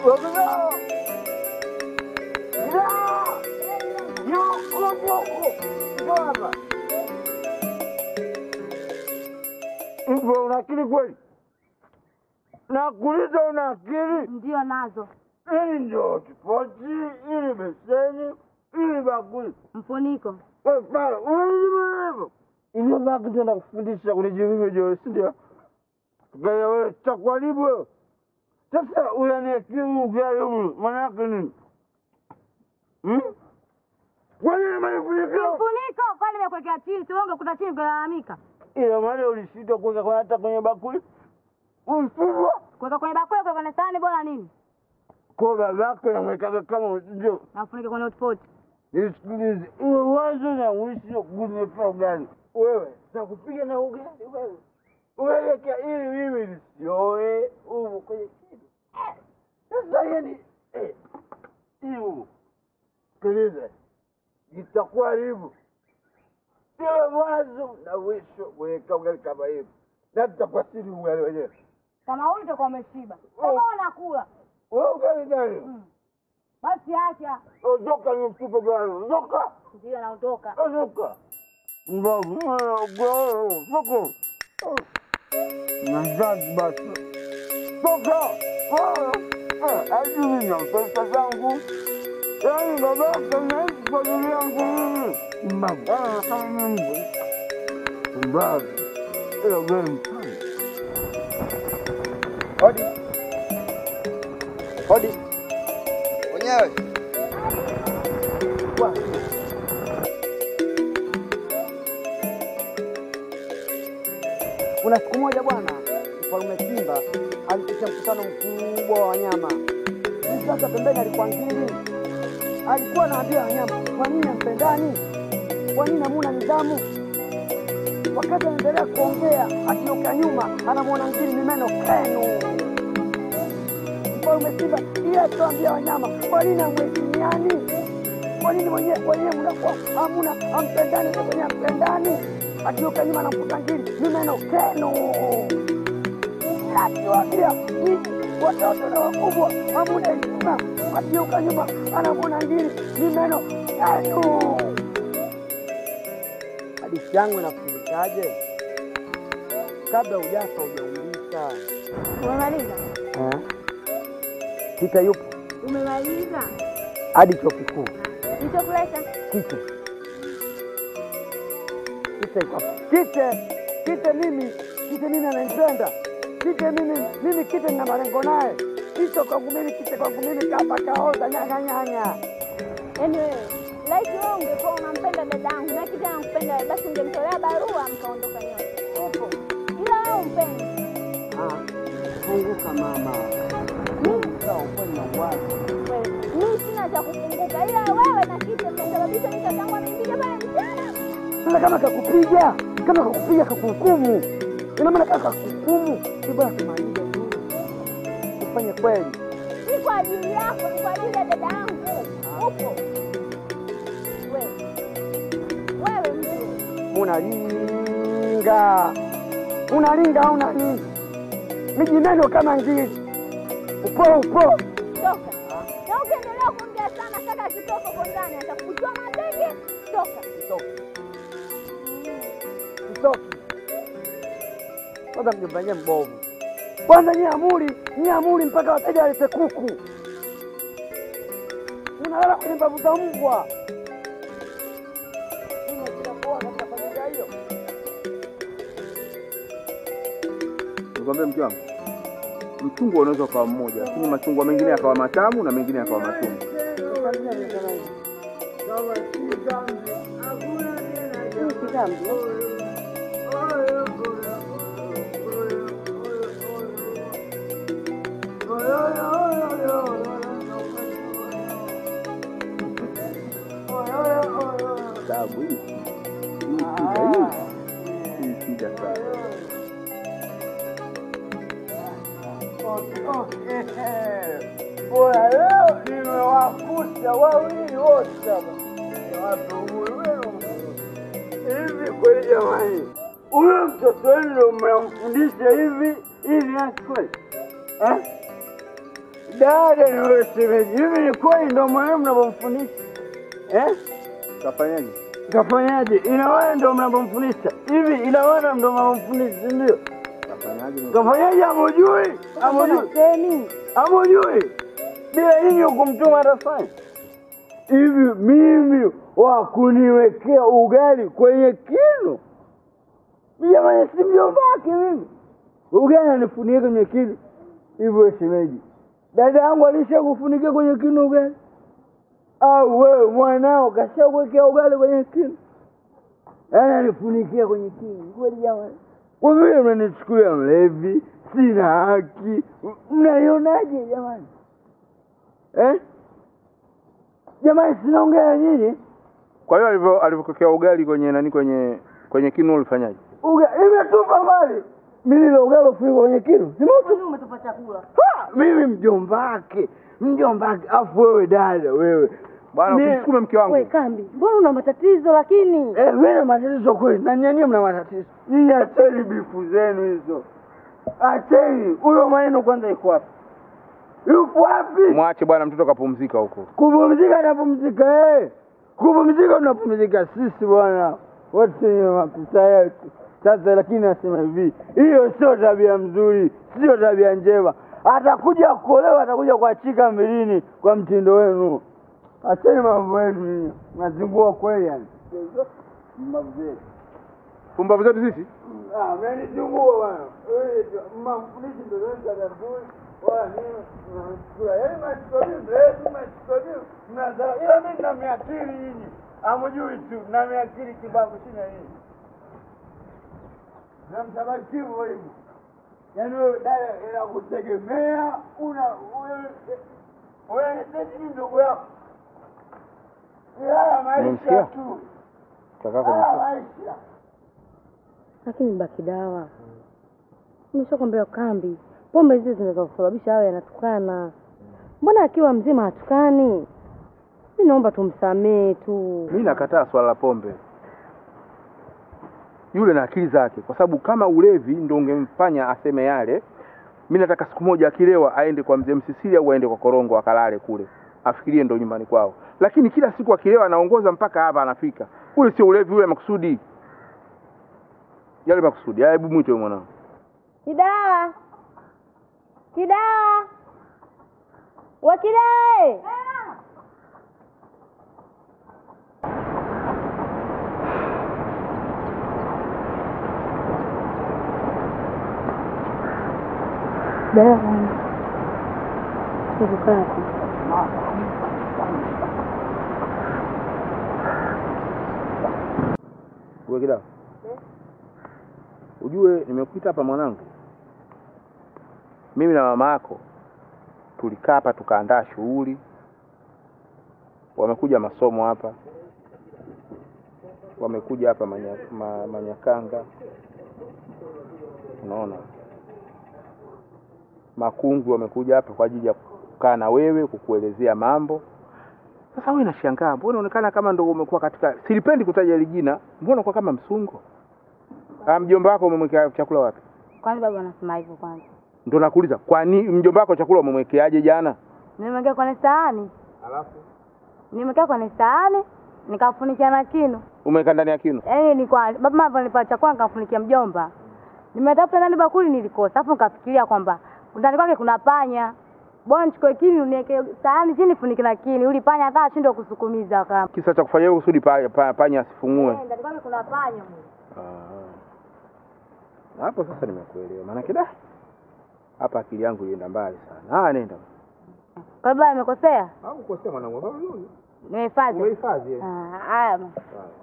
Hivyo una akili kweli? Nakuuliza, una akili? Ndio nazo. Hili ndio kipochi, hili beseni, hili bakuli. Mfuniko. Wewe pale, unajua hivyo? Hivyo baki tena kufundisha kunijua hivyo, si ndio? Gaya wewe takwaribu wewe. Sasa unaniakimu ugaribu, maana yake nini? Hmm? Kwa nini manifunikio? Mfuniko kwani nimekuwekea chini, si wewe ungekuta chini kulalamika. Ila maana ulishindwa kuweka kwa hata kwenye bakuli. Ulifungwa Kuweka kwenye bakuli, kuweka kwenye sahani bora nini? kwa babako namwekaga kama ndio. Na ufunike kwenye hotpot. Nisikilize, uwe wazo na mwisho kunipa ugali. Wewe takupiga na ugali wewe. Uelekea ili mimi nisioe humu kwenye kidu. Sasa yani eh, hiyo sikiliza, itakuwa hivyo iwe mwanzo na mwisho kuweka ugali kama hivi, na tutakuwa siri ugali wenyewe. Kama huyu utakuwa umeshiba. Kama unakula. Wewe ugali gani? Basi acha. Ondoka ni mtupe gani? Ondoka. Ndio naondoka. Ondoka. Mbavu, ugao, soko. Nazazi basi. Toka. Ajui na pesa zangu. Yaani babaka naishi kwa ajili yangu mimi. Mbavu. Ah, kama mimi. Mbavu. Ilo gani sana. Hodi. Hodi. Wenyewe. Kuna siku moja bwana, mfalme Simba alitisha mkutano mkubwa wa wanyama. Sisi Sasa pembeni alikuwa ngiri, alikuwa anaambia wanyama, kwa nini hampendani? Kwa nini hamuna nidhamu? Wakati anaendelea kuongea, akioka nyuma anamwona ngiri ni meno kenu. Mfalme Simba yeye akiwaambia wanyama, kwa nini hamheshimiani? Kwa nini wenyewe wenyewe mnakuwa hamuna hampendani, na kwenye hampendani? Akioka nyuma anamkuta ngiri ni meno kenu. Akiwaambia "Nyinyi watoto na wakubwa hamuna heshima, akioka nyuma anamwona ngiri ni meno kenu. Hadithi yangu inafundishaje? Kabla hujafa hujaumbika. Umemaliza? Kita yupo Umemaliza? hadi chuo kikuu. Nitokuleta. Kite Kite iko hapa. Kite Kite mimi Kite mimi ananipenda Kite mimi mimi Kite nina malengo naye. Kite kwangu mimi Kite kwangu mimi kapa kaoza nyanya nyanya. Yaani wewe laiti wewe ungekuwa unampenda dadangu na kitu anakupenda wewe, basi ungemtolea barua mkaondoka nyote. Upo. Ila wewe umpendi. Ah, funguka mama. Mimi sawa ukweli na uwazi. Wewe, Mimi sina cha kufunguka ila wewe na kitu mmesababisha mimi katangu amenipiga pale mchana. Sasa kama kakupiga, kama kakupiga kakuhukumu. Ina maana kama kakuhukumu, si bora tumalize tu. Ufanye kweli. Si kwa ajili yako, ni kwa ajili ya dada yangu. Upo. Wewe. Wewe mtu. unalinga unalinga au nani? Mijineno kama ngiri, upo upo. Toka. Na ukiendelea kuongea sana kaka akitoka huko ndani atakuchua mateke. Toka. Mtoki kwanza, mjomba mbovu kwanza. Nyie amuri, nyie amuri mpaka wateja walete kuku, unalala kwenye mbavu za mbwa. Mimi sina kuoa katika familia hiyo. Nikwambia mke wangu, mchungwa unaweza ukawa mmoja, lakini machungwa mengine yakawa matamu na mengine yakawa machungu. Tabu hii hii shida hii hii shida sana. Bora leo nimewakuta wawili wote hapa. Ni watu uhuru wenu. Hivi kweli jamani, huyo mtoto wenu ndio mnamfundisha hivi hivi hasi kweli? Eh? Dada na wewe shemeji, hivi ni kweli ndo mwenyewe mnavyomfundisha eh? Kafanyaje? Kafanyaje? Ina wewe ndo mnavyomfundisha hivi? Ina wewe ndo mnavyomfundisha, si ndio? Kafanyaje? Kafanyaje? Hamujui? Hamujui? Semi. Hamujui? Bila nyinyi kumtuma atafanya hivi. Mimi wa kuniwekea ugali kwenye kinu, jamani, si mjomba wake mimi. Ugali anifunikia kwenye kinu hivyo, shemeji, dada yangu alishakufunikia kwenye kinu ugali? Au wewe mwanao kashakuwekea ugali kwenye kinu? Yaani anifunikia kwenye kinu kweli? Jamani, kwa vile mnanichukulia mlevi, sina haki, mnaionaje jamani eh? Jamani, sinaongea nyinyi Kwa hiyo alivyo alivyokokea ugali kwenye nani kwenye kwenye kinu ulifanyaje? uga imetupa mbali mimi ile ugali ufunikwa kwenye kinu simutu umetupa chakula. Ha! mimi mjomba wake mjomba wake afu wewe dada wewe Bwana Mi- usimsukume mke wangu. We kambi, mbona una matatizo lakini? Eh, wewe na matatizo kweli na nyinyi mna matatizo nyinyi acheni bifu zenu hizo acheni huyo maneno kwanza iko wapi yupo wapi Mwache bwana mtoto kapumzika huko. kupumzika napumzika eh. kupumzika tunapumzika sisi bwana wote ni mapisa yetu sasa lakini nasema hivi hiyo sio tabia mzuri sio tabia njema atakuja kuolewa atakuja kuachika milini kwa mtindo wenu acheni mambo yenu nyinyi nazingua kweli yani Mbavu zetu. Pumbavu zetu sisi? Ah, mnanizungua bwana. Wewe mafundisho ndio ndio tabui. Wala nini? Mnachukua. Yaani mnachukua mrefu, mnachukua mnazaa. Ila mimi nina miakili nyinyi. Hamjui tu, na miakili kibabu sina nini. Na mtabaki hivyo hivyo. Yaani wewe dada inakutegemea una wewe wewe ni sisi ndugu yako. Ni haya maisha Umemsikia? tu. Kaka kwenye Haya maisha. Lakini baki dawa. Nimeshakwambia kambi, pombe hizi zinaweza kusababisha awe anatukana. Mbona akiwa mzima hatukani? Mi naomba tumsamee tu. Mimi nakataa swala la pombe. Yule na akili zake, kwa sababu kama ulevi ndio ungemfanya aseme yale, mi nataka siku moja akilewa aende kwa mzee Msisili au aende kwa Korongo akalale kule, afikirie ndo nyumbani kwao. Lakini kila siku akilewa anaongoza mpaka hapa anafika. Ule sio ulevi, ule makusudi, yale makusudi. Haya, hebu mwite huyo mwanangu. Kidawa, kidawa, wakidae dawa kukati Uwe kidawa. Ujue nimekuita hapa mwanangu, mimi na mama yako tulikaa hapa tukaandaa shughuli, wamekuja masomo hapa, wamekuja hapa manya, ma, Manyakanga, unaona Makungu wamekuja hapa kwa ajili ya kukaa na wewe, kukuelezea mambo. Sasa wewe nashangaa, mbona unaonekana kama ndo umekuwa katika, silipendi kutaja hili jina, mbona unakuwa kama msungo? Ah, mjomba wako umemwekea chakula wapi? Kwani baba anasema hivyo kwanza? Ndo nakuuliza, kwani mjomba wako chakula umemwekeaje jana? Nimewekea kwenye sahani, Alafu nimewekea kwenye sahani nikafunikia na kinu. umeweka ndani ya kinu. Yaani ni kwa baba alinipa chakula nikafunikia mjomba. Nimetafuta ndani bakuli nilikosa. Alafu nikafikiria kwamba ndani kwake kuna panya. Bwana nichukue kinu niweke sahani chini funike na kinu. Uli panya hata ashindwe kusukumiza kama. Kisa cha kufanya hivyo kusudi pa, pa, panya asifungue. Eh, ndani kwake kuna panya. mwe. Ah. Na hapo sasa nimekuelewa. Maana kida hapa akili yangu ilienda mbali sana. Ah, nenda. Kwa baba amekosea? Au kosea mwanangu, baba yule. Nimehifadhi. Umehifadhi. eh? Ah, haya. bwana.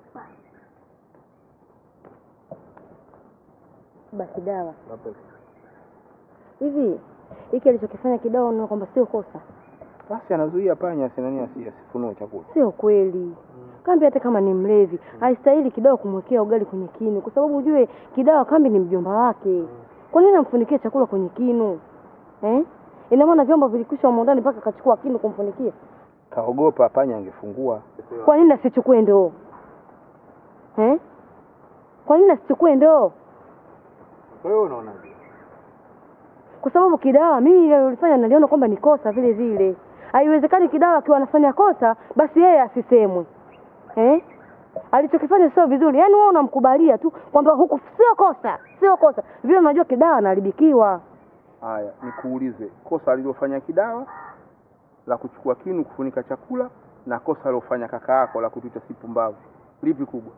Basi dawa. Hapo. Hivi hiki alichokifanya kidawa unaona kwamba sio kosa? Basi anazuia panya asinani asi- asifunue chakula. Sio kweli. Kambi hata kama ni mlevi haistahili kidawa kumwekea ugali kwenye kinu, kwa sababu ujue kidawa kambi ni mjomba wake. Kwa nini amfunikie chakula kwenye kinu eh? Ina maana vyombo vilikwisha humo ndani mpaka akachukua kinu kumfunikia. Kaogopa panya angefungua. Kwa nini asichukue ndoo eh? Kwa nini asichukue ndoo? Kwa hiyo unaonaje? kwa sababu Kidawa mimi ile alilofanya naliona kwamba ni kosa vile vile. Haiwezekani Kidawa akiwa anafanya kosa basi yeye asisemwe eh? Alichokifanya sio vizuri, yaani wewe unamkubalia tu kwamba huku sio kosa, sio kosa, vile unajua Kidawa anaharibikiwa. Haya, nikuulize, kosa alilofanya Kidawa la kuchukua kinu kufunika chakula na kosa alilofanya kaka yako la kutuita si pumbavu, lipi kubwa?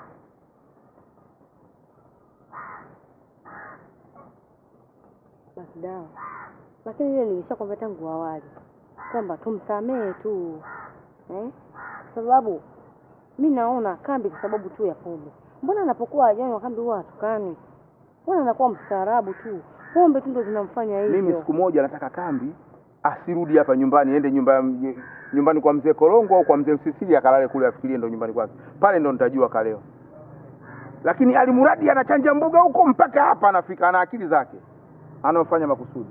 basi dawa. Lakini ile nilishakwambia tangu awali kwamba tumsamehe tu eh? Kwa sababu mi naona kambi kwa sababu tu ya pombe. Mbona anapokuwa ajanywa kambi huwa hatukani? Mbona anakuwa mstaarabu tu? Pombe tu ndo zinamfanya hivyo. Mimi siku moja nataka kambi asirudi hapa nyumbani, ende nyumba nyumbani kwa mzee Korongo au kwa mzee Msisili akalale kule, afikirie ndo nyumbani kwake. Pale ndo nitajua kaleo. Lakini alimuradi anachanja mbuga huko mpaka hapa anafika, ana akili zake, anaofanya makusudi.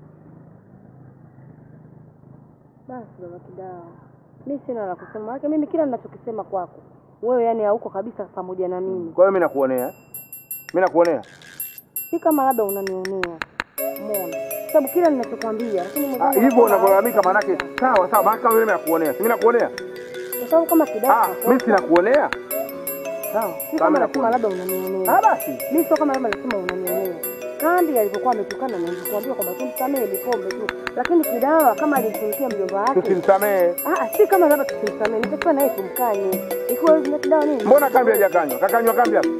Basi baba Kidawa, mi sina la kusema, maana mimi kila ninachokisema kwako wewe, yani hauko kabisa pamoja na mimi. Kwa hiyo mimi nakuonea, mimi nakuonea. Si kama labda unanionea, umeona? Sababu kila ninachokwambia, lakini Ah, mwenzangu hivyo anakuwa unavyolalamika, hana- maanake sawa sawa, maana kama mimi nakuonea, si mimi nakuonea? kwa sababu kama Kidawa Ah, mimi kakosa, sinakuonea. Sawa, si kama kama nasema nakuonea. labda unanionea. Ah, basi Mimi sio kama labda nasema unanionea. Kambi alivyokuwa ametukana na nilikwambia kwamba tumsamehe Likombe tu, lakini Kidawa kama alimtumikia mjomba wake tusimsamehe. Ah, si kama labda tusimsamehe, nitakiwa naye tumkanye. Ikiwa hivi Kidawa nini? Mbona kambi hajakanywa? Kakanywa kambi hapa?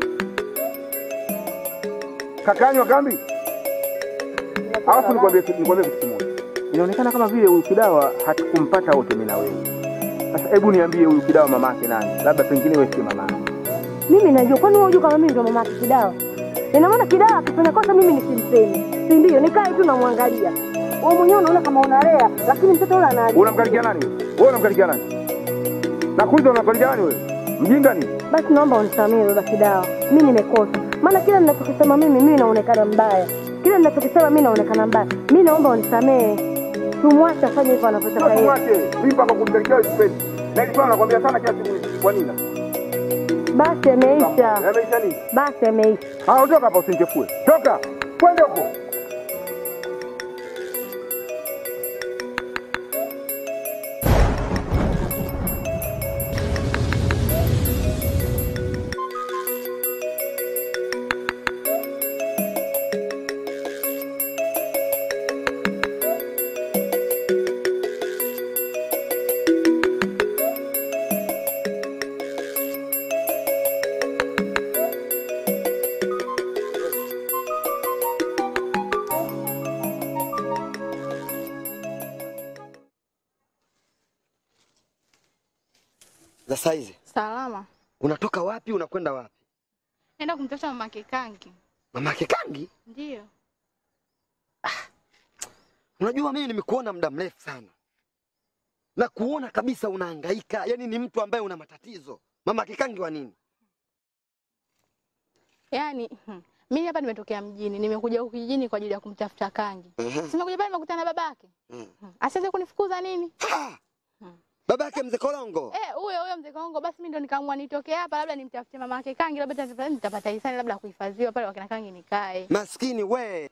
Kakanywa kambi? Alafu nikwambie nikwambie kitu kimoja. Inaonekana kama vile huyu Kidawa hatukumpata wote mimi na wewe. Sasa hebu niambie huyu Kidawa mamake nani? Labda pengine wewe si mamake. Mimi najua, kwani wewe unajua kama mimi ndio mama yake Kidawa? Ina maana Kidawa akifanya kosa mimi nisimseme, si ndio? Nikae tu namwangalia. Wewe mwenyewe unaona kama unalea, lakini mtoto yule ana Unamkarikia nani? Wewe unamkarikia nani? Nakuuliza unamkarikia nani wewe? Mjinga ni? Basi naomba unisamehe baba Kidawa, mimi nimekosa. Maana kila ninachokisema mimi mimi naonekana mbaya, kila ninachokisema mimi naonekana mbaya. Mimi naomba unisamehe, tumwache afanye hivyo anavyotaka Sasa yeye. mwache. Mimi mpaka kumkarikia wewe sipendi. Na ilikuwa nakwambia sana kila siku kwa nini? Basi ameisha, Yameisha nini? basi ameisha. Ah, ondoka hapa usinichefue. Toka. Kwenda huko. za saizi. Salama. Unatoka wapi? Unakwenda wapi? Naenda kumtafuta mama Kikangi. Mamake Kangi, Ndiyo. unajua mimi nimekuona muda mrefu sana na kuona kabisa unahangaika, yaani ni mtu ambaye una matatizo. Mamake Kangi wa nini? Yaani hmm, mimi hapa nimetokea mjini, nimekuja huku kijijini kwa ajili ya kumtafuta Kangi. Ehe. Simekuja pale nimekutana na babake. Mm. Hmm. Asiweze kunifukuza nini? Ah! Hmm. Baba yake mzee Kolongo. Eh, huyo huyo mzee Kongo basi mimi ndo nikaamua nitokee hapa labda nimtafutie mama yake Kangi labda nitapata nitapata hisani labda kuhifadhiwa pale wakina Kangi nikae. Maskini we.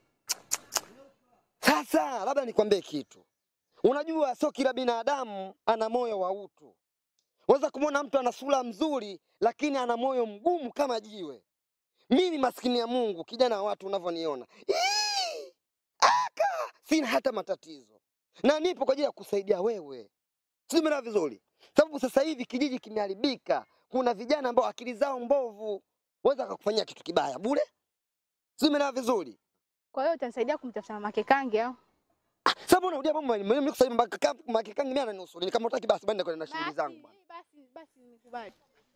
Sasa labda nikwambie kitu. Unajua sio kila binadamu ana moyo wa utu. Waweza kumwona mtu ana sura mzuri lakini ana moyo mgumu kama jiwe. Mimi ni maskini ya Mungu, kijana wa watu unavyoniona. Ii! Aka! Sina hata matatizo. Na nipo kwa ajili ya kusaidia wewe. Sijui umeelewa vizuri. Sababu sasa hivi kijiji kimeharibika. Kuna vijana ambao akili zao mbovu. Waweza akakufanyia kitu kibaya bure. Sijui umeelewa vizuri. Kwa hiyo utanisaidia kumtafuta mama yake Kangi au? Sababu unarudia mambo mimi mimi kusema mpaka makikangi mimi ananusuru. Kama utaki basi bende kwenda na shughuli zangu bwana. Basi basi nikubali.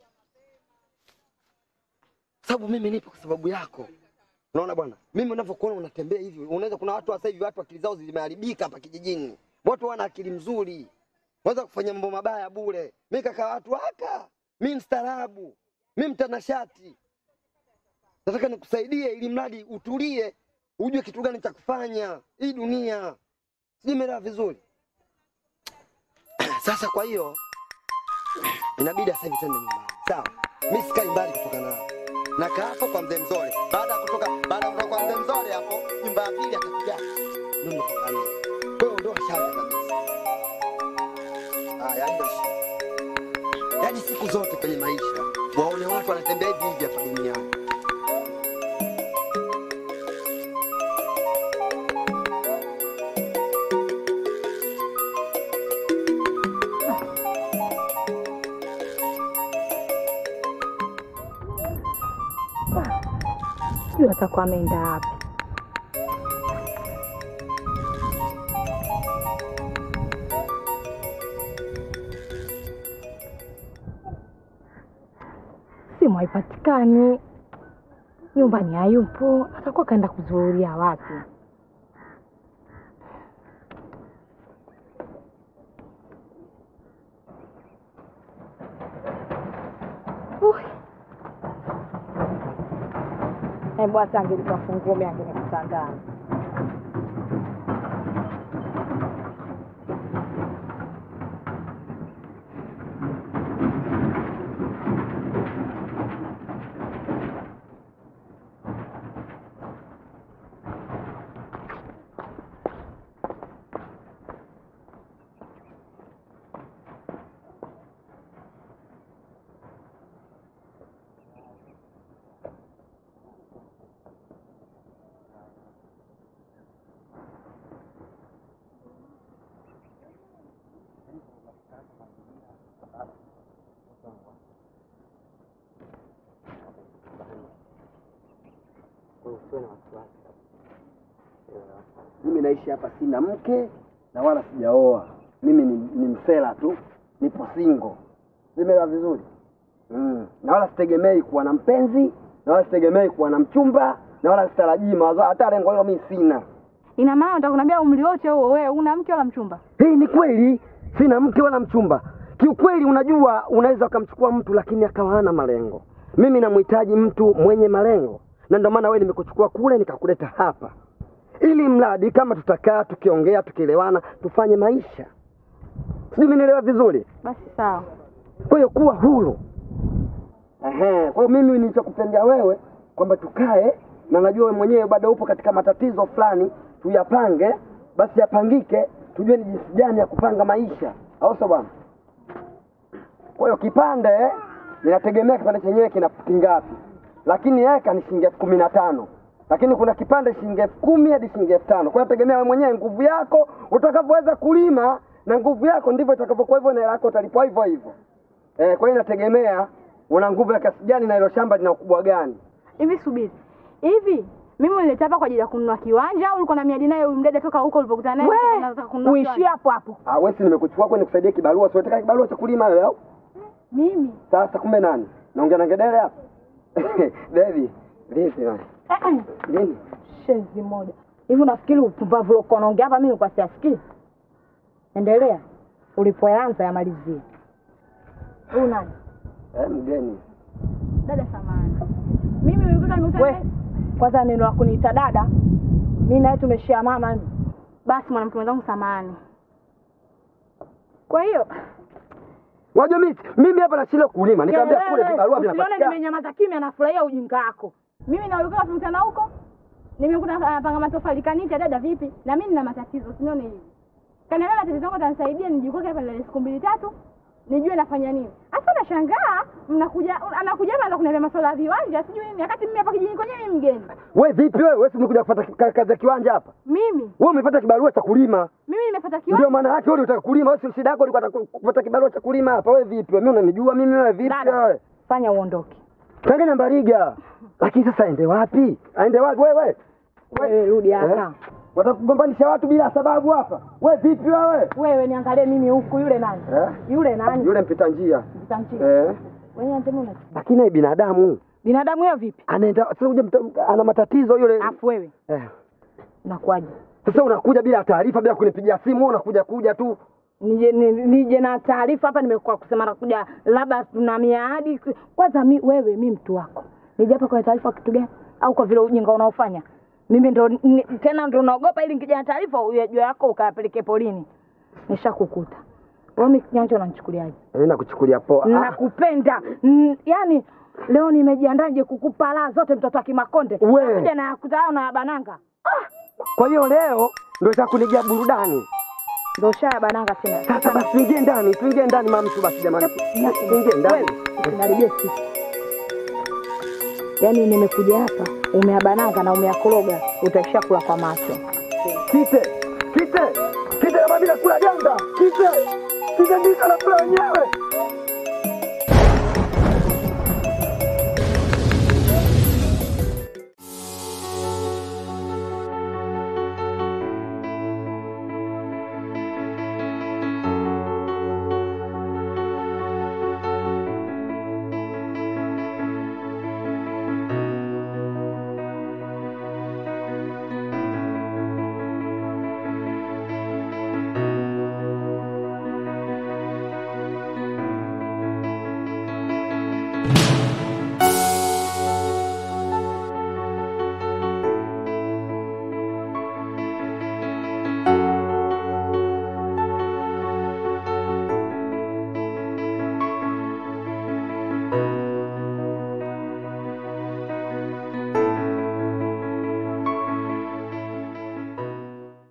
Sababu mimi nipo kwa sababu yako. Unaona bwana? Mimi unavyokuona unatembea hivi, unaweza kuna watu sasa hivi watu akili zao zimeharibika hapa kijijini. Watu wana akili mzuri. Waweza kufanya mambo mabaya bure. Mimi kaka watu haka. Mimi mstaarabu. Mimi mtanashati. Nataka nikusaidie ili mradi utulie, ujue kitu gani cha kufanya. Hii dunia. Sijui umeelewa vizuri. Sasa kwa hiyo inabidi sasa hivi twende nyumbani. Sawa? Mimi sikai mbali kutoka nao. nakaa hapo kwa mzee Mzole. Baada ya kutoka baada ya kutoka kwa mzee Mzole hapo, nyumba ya pili atakuja mimi kutoka mimi. Kwa hiyo ndio shamba kabisa. Haya, ndio shida. Yaani siku zote kwenye maisha waone watu wanatembea hivi hivi hapa duniani. Sijui atakuwa ameenda wapi. Simu haipatikani, nyumbani hayupo, atakuwa kaenda kuzuhuria wapi? Ui. Hebu hata angelipa funguo mimi angenikuta ndani. Mimi naishi hapa, sina mke na wala sijaoa. Mimi ni, ni msela tu, nipo single. Nimeelewa vizuri mm. Na wala sitegemei kuwa na mpenzi na wala sitegemei kuwa na mchumba na wala sitarajii mawazo, hata lengo hilo mimi sina. Ina maana unataka kuniambia umri wote huo wewe una mke wala mchumba? Hii ni kweli, sina mke wala mchumba. Kiukweli, unajua unaweza ukamchukua mtu lakini akawa hana malengo. Mimi namhitaji mtu mwenye malengo, na ndio maana wewe nimekuchukua kule nikakuleta hapa, ili mradi kama tutakaa tukiongea tukielewana tufanye maisha. Sijui umenielewa vizuri? Basi sawa. Kwa hiyo kuwa huru. Ehe, kwa hiyo mimi nilichokupendea wewe kwamba tukae, na najua wewe mwenyewe bado upo katika matatizo fulani, tuyapange, basi yapangike, tujue ni jinsi gani ya kupanga maisha, au sio bwana? Kwa hiyo kipande ninategemea kipande chenyewe kina futi ngapi, lakini eka ni shilingi elfu kumi na tano lakini kuna kipande shilingi elfu kumi hadi shilingi elfu tano Kwa hiyo tegemea wewe mwenyewe nguvu yako utakavyoweza kulima, na nguvu yako ndivyo itakavyokuwa hivyo, na hela yako utalipwa hivyo hivyo. Eh, kwa hiyo inategemea una nguvu ya kiasi gani na hilo shamba lina ukubwa gani. Hivi subiri. Hivi mimi ulileta hapa kwa ajili ya kununua kiwanja au ulikuwa na miadi naye huyu mdada toka huko ulipokutana naye We, unataka kununua uishie kiwanja? hapo hapo. Ah, wewe si nimekuchukua kwenye kusaidia kibarua, si unataka kibarua cha kulima wewe au? Mimi. Sasa kumbe nani? Naongea na ngedere hapa. Devi, vipi wewe? Eh, eh, Nini? Shenzi moja hivi, unafikiri upumbavu uliokuwa unaongea hapa mimi nilikuwa siasikii? Endelea, ulipoanza yamalizie. Huyu nani? Eh, mgeni. Dada samani. Mimi nilikuwa nimekutana We, naye. kwanza neno la kuniita dada, mi naye tumeshia mama mimi. Basi mwanamke mwenzangu samani. Kwa hiyo Unajua mimi mimi hapa nashindwa kulima. Nikamwambia kule Kelele, vibarua usione vinapatikana. nimenyamaza kimya, nafurahia ujinga wako. mimi na ulikuwa tunakutana huko. Nimekuta anapanga matofali kanita dada vipi? Na mimi nina matatizo, usinione hivi. Kaniambia matatizo yangu atanisaidia nijikoke hapa ndani ya siku mbili tatu. Nijue nafanya nini. Hasa nashangaa mnakuja anakuja hapa anaanza kuniambia masuala ya viwanja sijui nini wakati mimi hapa kijijini kwenyewe mimi mgeni. Wewe vipi wewe? Wewe si umekuja kupata ka- kazi ya kiwanja hapa? Mimi Wewe umepata kibarua cha kulima. mimi nimepata Ndio kiwanja. maana yake wewe unataka kulima. Wewe si shida yako ulikuwa unataka kupata kibarua cha kulima hapa. Wewe vipi? Wewe mimi unanijua mimi wewe vipi Dada. wewe? Fanya uondoke. Changanya Mbariga. Lakini sasa aende wapi? Aende wapi wewe? Wewe rudi hapa. Eh? Watakugombanisha watu bila sababu hapa. Wewe vipi wewe? Wewe niangalie mimi huku, yule nani? Eh? Yule nani? Yule mpita njia. Mtanchia. Eh? Wewe unatembea una Lakini yeye binadamu binadamu hiyo vipi? anaenda sasa uje mta- ana matatizo yule. Afu wewe Eh. unakuwaje? Sasa unakuja bila taarifa bila kunipigia simu, wewe unakuja kuja tu. Nije ni- nije na taarifa hapa, nimekuwa kusema nakuja, labda tuna miadi. Kwanza mi, wewe mi mtu wako, nije hapa kwa taarifa kitu gani? Au kwa vile ujinga unaofanya mimi ndo ni, tena ndo naogopa ili nikija na taarifa ujue yako ukayapeleke polini. Nishakukuta Wewe mimi kinyanja unanichukuliaje? Mimi nakuchukulia poa. Ah, Nakupenda. Mm, Yaani leo nimejiandaje kukupa raha zote mtoto wa Kimakonde. We. Kuja na yakutao na ya bananga. Kwa hiyo leo ndio za kunijia burudani. Ndio shaya bananga tena. Sasa basi tuingie ndani, tuingie ndani mamtu basi jamani. Tuingie ndani. Usinaribie sisi. Yaani nimekuja hapa umeabananga na umeakoroga utaishia kula kwa macho. Kite, kite, kite kama bila kula ganda. Kite, kite ndicho anakula wenyewe.